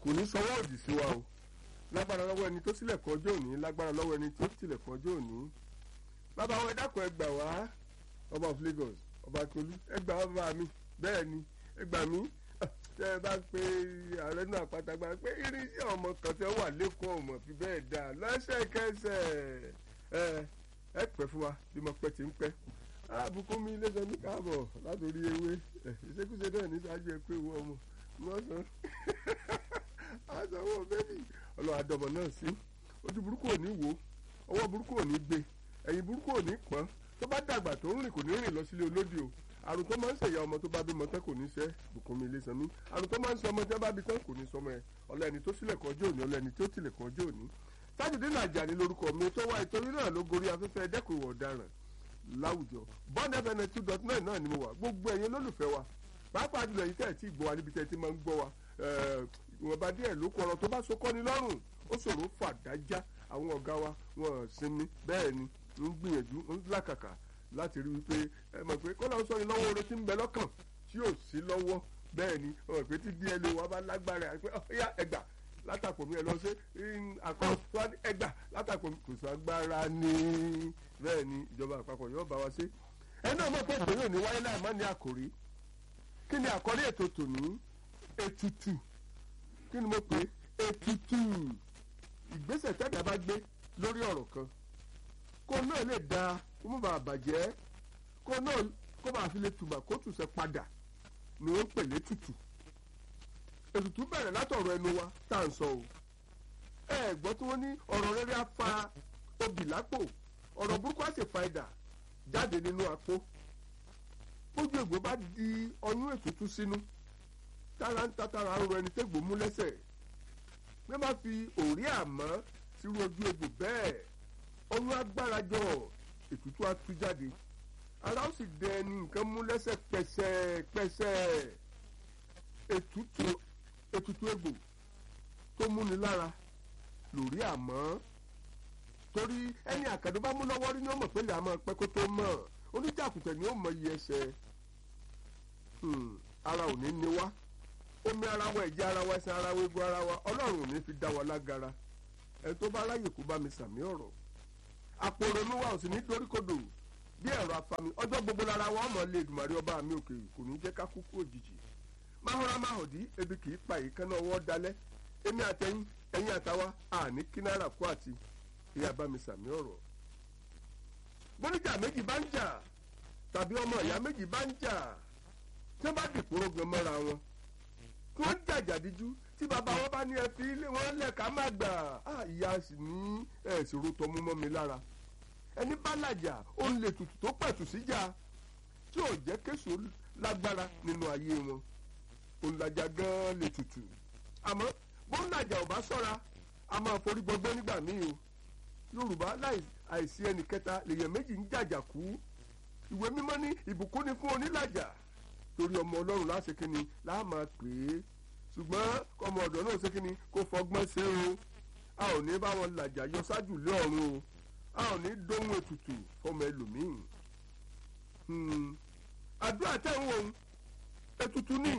kò ní sọwọ́ òdì sí wa o lágbára lọ́wọ́ ẹni tó sílẹ̀kùn ọjọ́ òní lágbára lọ́wọ́ ẹni tó tilẹ̀kùn ọjọ́ òní bàbá wọn ẹ dákun ẹ gbà wá ọba of Lagos ọba Tolú ẹ gbà wá bàbá mi bẹ́ẹ̀ ni ẹ gbà mí tẹ ẹ bá pe ààrẹ náà pátágbá pé irinṣẹ́ ọmọ kan tẹ wà lẹ́kọ̀ọ́ ọmọ fi bẹ́ẹ̀ dà lọ́sẹ̀kẹsẹ̀ ẹ ẹ pẹ́ fún wa bí mo pẹ́ ti ń pẹ́ àbùkún mi lẹ́sẹ̀ ní káàbọ̀ látòrí ewé ìṣekúṣe náà ní sáájú ẹ pé ìwọ ọmọ wọ́n sọ àtàwọn bẹ́ẹ̀ni ọlọ́wà dọ̀bọ̀ náà sí ojú burúkú ò ní wò ọwọ́ burúkú ò ní gbé ẹ̀yìn burúkú ò ní pọ́n tó bá dàgbà tó ń rìn kò ní rìn lọ sílé olódì o àrùn tó máa ń ṣèyá ọmọ tó bá bímọ tán kò ní ṣẹ́ bùkún mi ilé sanmi àrùn tó máa ń ṣe ọmọ tí wọ́n bá bí tán kò ní sọmọ ẹ ọlẹ́ni tó sílẹ̀ kan ọjọ́ òní ọlẹ́ni tó tilẹ̀ kan ọjọ́ òní Tajudeen Ajani lórúkọ mi tó wá ìtorí náà ló gorí afẹ́fẹ́ dẹ́kun ìwà ọ̀daràn láwùjọ bond fm two dot nine náà ni mo wà gbogbo ẹ̀yin olólùfẹ́ wa pàápàá jùlọ yìí tẹ̀ tí gbọ́ wa níbi tẹ̀ tí máa ń gbọ́ wa ìwọ̀nba díẹ̀ ló kọ ọ̀rọ̀ tó bá so kọ́ni lọ́rùn ó ṣòro fàdájá àwọn ọ̀gá wa wọn sinmi bẹ́ẹ̀ ni ń gbìyànjú ń làkàkà láti rí wípé ẹ mọ̀ pé kọ́lá ń sọ ni lọ́wọ́ oore tí ń bẹ lọ́kàn tí ò sí lọ́wọ́ bẹ́ẹ̀ ni ọ̀rọ̀ pé tí dna wa bá lágbára ẹ̀ pé ọ̀yá ẹgbà látàpọ̀ mi ẹ lọ sí àkọ́kọ́ ẹgbà látàpọ̀ mi kò sọ agbára ní bẹ́ẹ̀ ni ìjọba àpapọ̀ yóò bá wa ṣe ẹ náà mọ̀ pé ìpínlẹ̀ òní wáyé láì má ní àkòrí kí ni àkọ́rí ètò tòní ètùtù kí ni mo pè é ètùtù ìgbésẹ̀ tẹ́tà bá gbé lórí ọ̀rọ̀ kan kó náà lè da kó má bàa bàjẹ́ kó náà kó bàa fi lè tùbà kó tùsẹ̀ padà ni wọ́n ń pè létùtù ètùtù bẹ̀rẹ̀ látọ̀rọ̀ ẹnu wa tá à ń sọ o ẹ gbọ́ tí wọ́n ní ọ̀rọ̀ rere á fa obì lápò ọ̀rọ̀ burúkú á sì fa idà jáde nínú apó bójú ègbò bá di ọyún ètùtù sínú tára ń tatara ń rọ ẹni tégbò mú lẹ́sẹ̀ bí wọ́n bá fi òrí àmọ́ sírú ojú egbò bẹ́ẹ̀ ọyún agbára jọ ètùtù á tú jáde ara ó sì dẹ ẹni nǹkan mú lẹ́sẹ̀ pẹ̀sẹ̀pẹ̀sẹ̀ ètùtù ètùtù egbò tó múni lára lórí àmọ́ torí ẹni àkàdé bá mú lọ́wọ́ rí ni ó mọ̀ pé lè àmọ́ pẹ́ kó tó mọ̀ oníjàkùtẹ̀ ni ó mọ iye ẹsẹ̀ ara ò ní ní wá omi ara wa ẹ̀jẹ̀ ara wa ẹsẹ̀ ara wa egun ara wa ọlọ́run ò ní fi dá wa lágara ẹ tó bá ráyè kó bá mi sàmì ọ̀rọ̀ àpòrònú wa ò sì ní doríkodò bí ẹ̀rọ afami ọjọ́ gbogbo lára wa ọmọ lè dùmàrí ọba mi òkè kò ní jẹ́ ká kúkú òjijì máhùrá máhùdí ebi kì í pa ìkànnà ọwọ́ dalẹ̀ èmi àtẹ̀yìn ẹ̀yìn àtàwa àní kí náírà kú àti ìyá bá mi sàmì ọ̀rọ̀ bóníjà méjì bá ń jà tàbí ọmọ ìyá méjì bá ń jà tí wọ́n bá dìpòrò gan mọ́ra wọn kí wọ́n jàjàdíjú tí bàbá wọn bá ní ẹ fi ilé wọn lẹ́ka má gbà á ìyá sì ní ẹ̀sìnrò tọmú mọ́ mi lára ẹni bá làjà ó ń lè tutù tó pẹ̀tù síjà tí ò jẹ́ kéṣù lágbára nínú ayé wọn òun làjà gan-an lè tutù àmọ́ bó ń làjà ò bá sọ́ra a máa forí gbọgbẹ́ nígbà míì o yorùbá láì àìsí ẹnì kẹta lèèyàn méjì ń jàjà kú ìwé mímọ́ ní ìbùkún ni fún onílàjà torí ọmọ ọlọ́run láṣẹ kínni láà máa pè é ṣùgbọ́n ọmọ ọ̀dọ́ náà ṣe kínni kó fọgbọ́n ṣe o a ò ní bá wọn làjà yọ ṣáájú lé ọ̀run o a ò ní dóhun ètùtù fọmọ ẹlòmíì àdúrà tẹ̀ ń wò ó ètùtù ní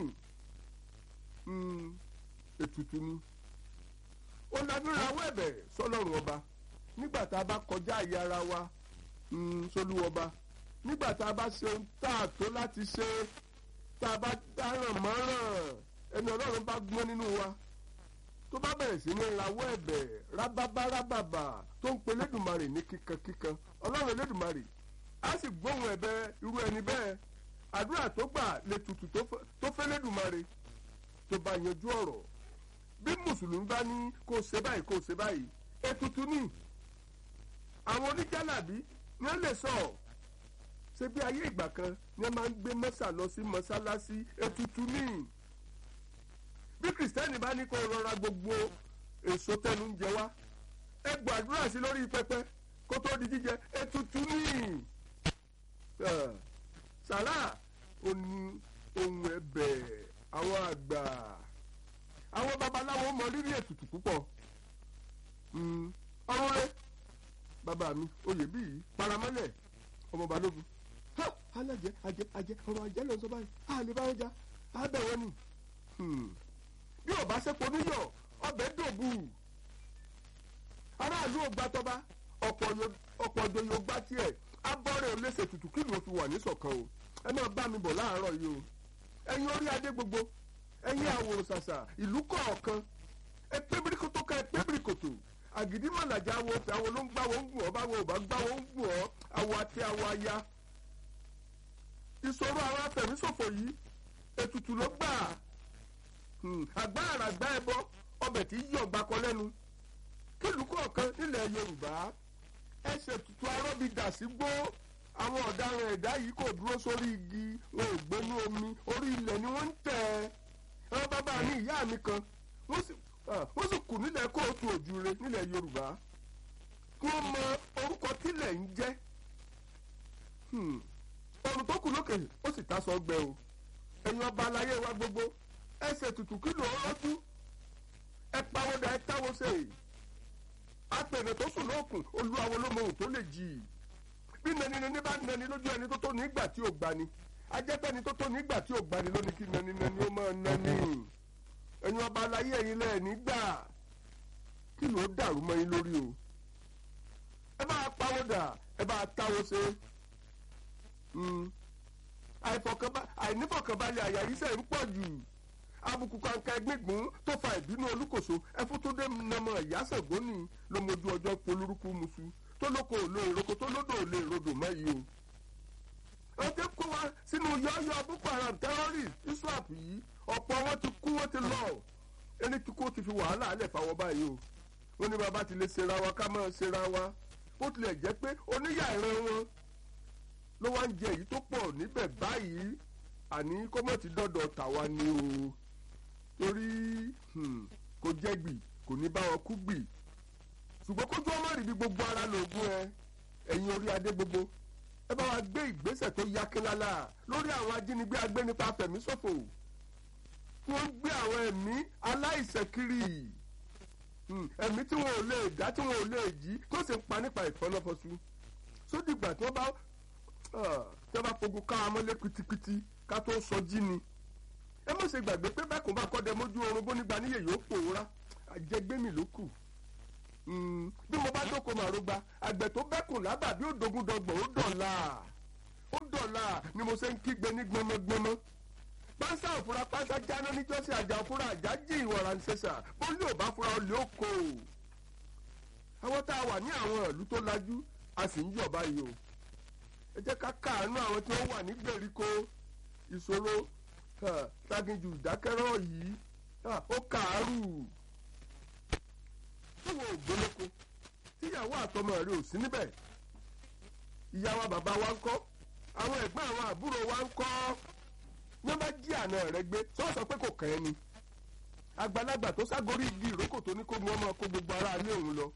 ètùtù ní ó lábẹ́rẹ́ awọ́ ẹ̀bẹ̀ sọlọ́run ọba nígbà tá a bá kọjá àyè ara wa sólú ọba nígbà tá a bá ṣe ohun tá a tó láti ṣe tá a bá dáràn mọ́ràn ẹni ọlọ́run bá gbọ́n nínú wa tó bá bẹ̀rẹ̀ sí ní rawọ́ ẹ̀bẹ̀ rábábá rábàbà tó ń pe lẹ́dùnmarè ní kíkankíkan ọlọ́run lẹ́dùnmarè á sì gbóhùn ẹ̀bẹ̀ irú ẹni bẹ́ẹ̀ àdúrà tó gbà lè tutù tó fẹ́ lẹ́dùnmarè tó bá yanjú ọ̀rọ̀ bí mùsùlùmí bá ní kó ṣe báyìí kó ṣe báyìí ètùtù ní àwọn oníjàlábí ni wọ́n lè sọ ṣe bí ayé ìgbà kan ni wọ́n máa ń gbé mọ́sà lọ sí mọ́sálásí ètùtù ní bí kìrìsìtẹ́nì bá ní kó rọra gbogbo èso tẹnu ń jẹ wá ẹ gbàdúrà sí lórí pẹpẹ kó tó di jíjẹ ètùtù ní sàrà ó ní ohun ẹ̀bẹ̀ àwọn àgbà àwọn babaláwo mọ rírì ètùtù púpọ̀ ọrùn rẹ bàbá mi oyè bíi paramọ́lẹ̀ ọmọ balógun ha alájẹ ajẹ ajẹ ọ̀rọ̀ ajẹ lọ sọ báyìí a lè bá wọn jà á bẹ̀ wọ́n ni bí ò bá sẹ́pọ̀ níyọ̀ ọbẹ̀ dòbù aráàlú ò gbà tọ́ba ọ̀pọ̀ ọjọ́ yóò gbá tiẹ̀ abọ́rẹ̀ oléṣè tutù kí ló fi wà ní ṣọ̀kan o ẹ máa bá mi bọ̀ láàárọ̀ yìí o ẹ̀yin orí adé gbogbo ẹ̀yin àwòrán ṣàṣà ìlú kọ̀ọ̀kan ẹ pé bíríkòtò ká ẹ pé bíríkòtò àgídí mọ̀làjà wo fẹ́ àwọn ló ń gbá wọn ń gùn ọ́ báwo ò bá gbá wọn ń gùn ọ́ àwọ̀ àti àwọ̀ aya ìṣòro àwọn afẹ̀míṣòfò yìí ètùtù ló gbà àgbá àràgbá ẹbọ ọbẹ̀ tí yí ọgbà kan lẹ́nu kílùú kọ̀ọ̀kan nílẹ̀ yorùbá ẹsẹ̀ tutù arọ́bí dà sí gbó àwọn ọ̀daràn ẹ̀dá yìí kò dúró sórí igi wọn ò gbénú omi orí ilẹ̀ ni wọ́n ń tẹ̀ ẹ́ àwọn bàbá mi ìyá mi kan wọ́n sì kù nílẹ̀ kóòtù òjúre nílẹ̀ yorùbá kí wọ́n mọ orúkọ tílẹ̀ ń jẹ́ ọ̀run tó kù lókè ó sì tásọ gbẹ o ẹ̀yin ọba aláyé wa gbogbo ẹsẹ̀ tutù kìlọ̀ ọlọ́dún ẹ pawọ́dà ẹ táwọ́ sẹ́yìn apẹ̀rẹ̀ tó sùn lókun olúwawo ló mọ ohun tó lè jì í bí nani nani bá nani lójú ẹni tó tó nígbà tí ò gbani ajẹ́pẹ́ni tó tó nígbà tí ò gbani lónìí kí nani nani ó máa nani ẹ̀yin ọba aláyé ẹ̀yin lẹ́ẹ̀ nígbà kí ló dàrú mọ́ yín lórí o ẹ bá pawọ́dà ẹ bá táwọ́ ṣe àìnífọ̀kànbalẹ̀ àyà yìí sẹ́ ń pọ̀ jù àbùkù kàǹkà ẹgbẹ́gbọ́n tó fa ìbínú olúkòso ẹfútúndé nàmọ ìyásẹ̀gbọ́nì ló mojú ọjọ́ polúrúkú musu tó lóko òlo ìroko tó lódò òlo ìrodò mẹ́yìí o. wọ́n ti kó wa sínú yọ́yọ́ boko haram terrorist iswap yìí ọ̀pọ̀ wọn ti kú wọ́n ti lọ ẹni tí kò ti fi wàhálà alẹ̀ fáwọn báyìí o. wọ́n ní bàbá ti lè ṣera wa ká máa ṣera wa bó tilẹ̀ jẹ́ pé oníyà ìran wọn ló wá ń jẹ èyí tó pọ̀ níbẹ̀ báyìí àní kọ́mọ̀tì dọ́dọ̀ tàwa ni o torí kò jẹ́gbì kò ní bá wọn kú gbì ṣùgbọ́n kójú ọmọ rí bí gbogbo ara lògùn ẹ ẹ̀yin orí adé gbogbo ẹ bá wa gbé ìgbésẹ̀ tó yakínlálà lórí àwọn ajínigbé agbénipa fẹ̀míṣòfò tí wọ́n ń gbé àwọn ẹ̀mí aláìṣẹ̀ kiri ẹ̀mí tí wọn ò lè dá tí wọn ò lè jí tó sì ń pa nípa ìfọlọ́fọṣù sódìgbà tí wọ́n bá tí wọ́n bá fogun ká amọ́lé pitipiti ká tó sọ jí ni ẹ mọ̀ ṣe gbàgbé pé bẹ́ẹ̀ kò bá kọ́ dẹ mójú oorun bó nígbà níyè yóò pòórá àjẹgbẹ́mì ló kù bí mo bá dóko màrúgba àgbẹ̀ tó bẹ́kùn lábà bí ó dogun dọgbọ̀n ó dọ̀la ó dọ̀la ni mo ṣe ń kígbe ní gbọmọgbọmọ pánsá òfurá pánsá jáná níjọ́sí àjà òfurá àjà jí ìwọ̀ra ń ṣẹṣà bólú ò bá fura olè ó kó o àwọn tá a wà ní àwọn ìlú tó lajú a sì ń yọ̀ báyìí o ẹ jẹ́ ká káàánú àwọn tí wọ́n wà ní gbèríko ìṣòro táginjù ìdákẹ́rọ́ yìí ó kàárù tí wọn ò gbólóko tíyàwó àtọmọ rẹ ò sí níbẹ̀ ìyá wa bàbá wa ń kọ́ àwọn ẹ̀gbọ́n àwọn àbúrò wa ń kọ́ ní wọ́n bá jí àna rẹ gbé tí wọ́n sọ pé kò kàn ẹ́ ni àgbàlagbà tó ságórí igi ìrókò tó ní kó mu ọmọ kó gbogbo ara ilé òun lọ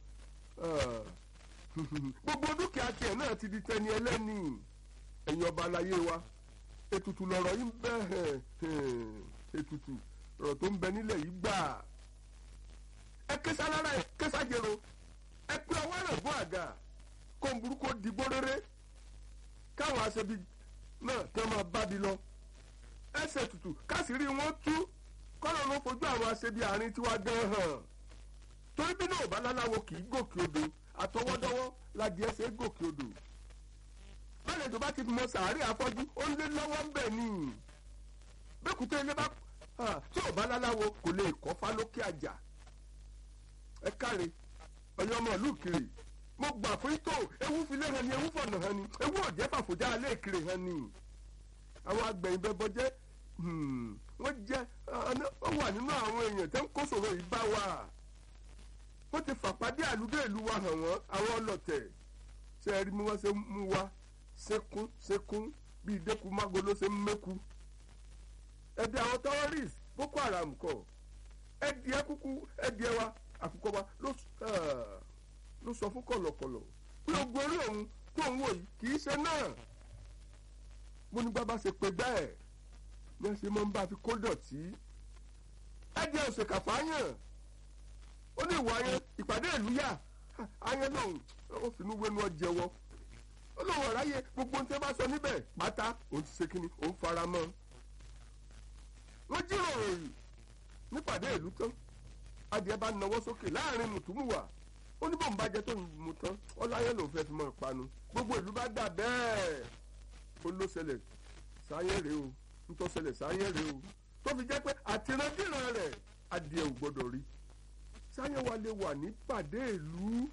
gbogbo dúkìá tiẹ̀ náà ti di tẹni ẹlẹ́ni ẹ̀yin ọba aláyé wa ètùtù lọ̀rọ̀ yìí ń bẹ ètùtù lọ̀rọ̀ tó ń bẹ nílẹ̀ yìí gbà ẹ késà lára ẹ késà jèrò ẹ pé ọwọ́ rẹ̀ bọ́ àga kó ń burúkú dìgbò rere káwọn aṣebi náà kí wọ́n máa bá di lọ ẹsẹ̀ tutù káṣírí wọn tú kọ́lọ́ ló fojú àwọn aṣebi àárín tiwa gan hàn torí bí náà bá láláwo kì í gòkè odò àtọwọ́dọ́wọ́ láti ẹsẹ̀ gòkè odò bẹ́ẹ̀ tó bá ti mọ sàárè afọ́jú ó lé lọ́wọ́ ń bẹ̀ ni bẹ́kùtẹ́ ilé bá tí ò bá láláwo kò lè kọ́ fá lókè àjà ẹ káre ọyọ ọmọ ìlú kiri mo gbà fún tó ewu filẹ̀ hàn ni ewu fọ̀nà hàn ni ewu òjẹ́ fàfòjá alẹ́ ìkiri hàn ni àwọn agbẹ̀yìn bẹ bọ́jẹ́ wọ́n jẹ́ ọ wà nínú àwọn èèyàn tẹ́ ń kó sòrò yìí bá wa wọ́n ti fàpàdé àlùdó ìlú wa hàn wọ́n àwọn ọlọ́tẹ̀ ṣe é rí mi wọ́n ṣe mú wa sekun sekun bíi dẹ́kun mágolo ṣe ń mẹ́ku ẹ̀dẹ̀ àwọn terrorist boko haram kọ ẹ̀dẹ̀ kúkú ẹ̀dẹ̀ wa àkùkọ wa ló sọ fún kọ̀lọ̀kọ̀lọ̀ pé ogun orí òun tó ń wò yìí kì í ṣe náà mo ní bàbá ṣe pé bẹ́ẹ̀ ní ẹ ṣe máa ń bá fi kó dọ̀tí ẹ̀dẹ̀ òṣèkà fáyàn ó ní ìwà yẹn ìpàdé ìlú yà ayẹn náà ó finú wẹnu ọjẹwọ olówó ọ̀ráyè gbogbo ohun tí wọ́n bá sọ níbẹ̀ pátá òun ti ṣe kínní òun fara mọ́ wọ́n jíròrò yìí nípàdé ìlú tán adìẹ bá nawọ́ sókè láàrin mùtúmùwà ó ní bóun bá jẹ tó ń mu tán ọláyé lòun fẹ́ fi mọ́ ìpanu gbogbo ìlú bá dà bẹ́ẹ̀ ó ló ṣẹlẹ̀ sáyẹ́ rèé o ntọ́ ṣẹlẹ̀ sáyẹ́ rèé o tó fi jẹ́ pé àtìrandíran rẹ̀ adìẹ ò gbọ́dọ̀ rí sáyẹ́ wa lè wà ní pàdé ìlú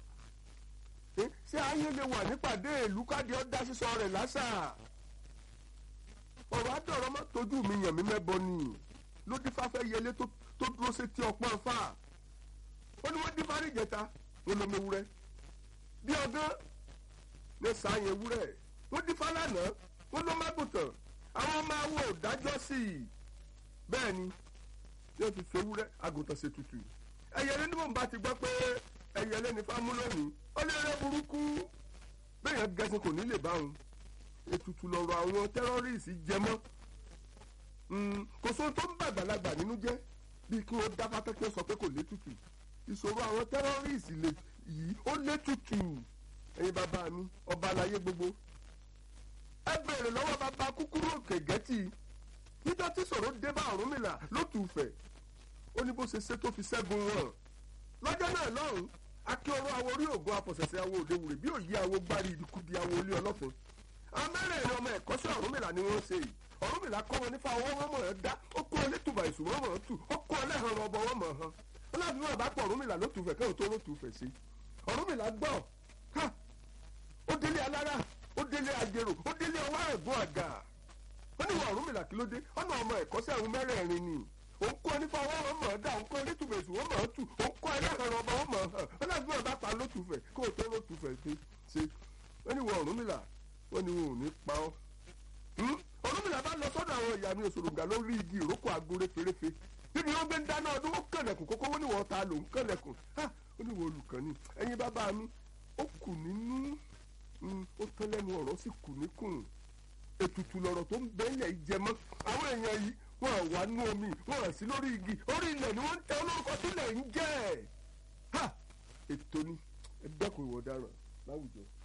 ṣé ayé lè wà ní pàdé ìlú káde ọ́ dá sísọ rẹ̀ lásà ọ̀rọ̀ àdọ̀rọ̀ má tójú mi yàn mí mẹ́bọ ni ló dífá fẹ́ yẹlé tó dúró sétí ọpọ́n fà ó ní wọ́n dífá rí ìjẹta wọn lọ mewúrẹ́ bí ọgán ní sàáyẹn ewúrẹ́ wọ́n dífá lánàá wọ́n lọ mágùtàn àwọn máa wò dájọ́ sí i bẹ́ẹ̀ ni yóò fi fewúrẹ́ àgùntàn ṣe tutù ẹ̀yẹlé ní mò ń bá ti gbọ́ pé ẹ̀yẹlé ní fámú lónìí ó lè rẹ́ burúkú bẹ́ẹ̀ yẹn gẹ̀ẹ́sì kò ní lè bá wọn ètùtù lọ̀rọ̀ àwọn tẹ́rọ́rìsì jẹmọ́ kò sóhun tó ń bà àgbàlagbà nínú jẹ́ bíi kí wọ́n dá pátá kí wọ́n sọ pé kò létùtù ìṣòro àwọn tẹ́rọ́rìsì yìí ó létùtù ẹ̀yin bàbá mi ọba àlàyé gbogbo ẹ bèrè lọ́wọ́ bàbá kúkúrú òkè gẹ́tì níjọ́ tí sọ̀rọ̀ dé bá Ọ̀rúnmìlà lótùfẹ̀ ó ní bó ṣe ṣe tó fi ṣẹ́gun wọn lọ́jọ́ náà lọ́hùn akíọ̀rọ̀ awo orí ògùn afọ̀sẹ̀sẹ̀ awo òde wùrẹ̀ bí òye awo gbárí ìdíkùdí awo olé ọlọ́fin amẹ́rẹ̀ẹ́rin ọmọ ẹ̀kọ́ṣẹ́ Ọ̀rúnmìlà ni wọ́n ṣe yìí Ọ̀rúnmìlà kọ́ wọn nífa ọwọ́ wọn mọ̀ ẹ́ dá ó kó olétùbà ìṣù wọn mọ̀ ẹ́ tù ó kó ọlẹ́hàn ọbọ wọn mọ̀ ẹ́ hàn ọlọ́run náà bá pọ̀ Ọ̀rúnmìlà ló tùfẹ̀ kẹ́hìn tó ló tùfẹ̀ sí Ọ̀rúnmìlà gbọ́ ha ó délé alára ó délé ajérò ó délé ọwọ́ ẹ̀gbọ́n àgà ó ní wọn Ọ̀rúnmìlà kí ló dé ọ̀nà ọmọ ẹ̀kọ́ṣẹ́ àwọn mẹ́rẹ̀ẹ̀rin ni òun kọ́ nípa ọwọ́ wọn mọ̀ ẹ́ dá òun kọ́ olétùbà ìṣù wọn mọ̀ ẹ́ tù òun kọ́ ẹlẹ́hàn ọbọ wọn mọ̀ ẹ́ hàn ọlọ́run náà bá pa ló tùfẹ̀ kó o tó ló tùfẹ̀ ṣe wọ́n ní wọn Ọ̀rúnmìlà wọ́n ní wọn ò ní pa ọ́ olómìnira bá lọ sọ́dọ̀ àwọn ìyá mi òṣòròǹgà lórí igi ìrókò agore fèrèfé níbi wọn gbé ń dáná ọdún ó kànlẹ̀kùn kókó wọn ní wọn ta lòún kànlẹ̀kùn ha ó ní wọn olùkàn ni ẹ̀yin bàbá mi ó kù nínú ó tán lẹ́nu ọ̀rọ̀ sì kù níkùn ètùtù lọ̀rọ̀ tó ń bẹ́ẹ̀lẹ̀ ìjẹmọ́ àwọn èèyàn yìí wọ́n wà nú omi wọ́n sí lórí igi orí ilẹ̀ ni wọ́n ń tẹ olórúkọ sílẹ̀ ń jẹ́ ha ètò ni ẹ dẹ́kun ìwọ ọ̀daràn láwùjọ.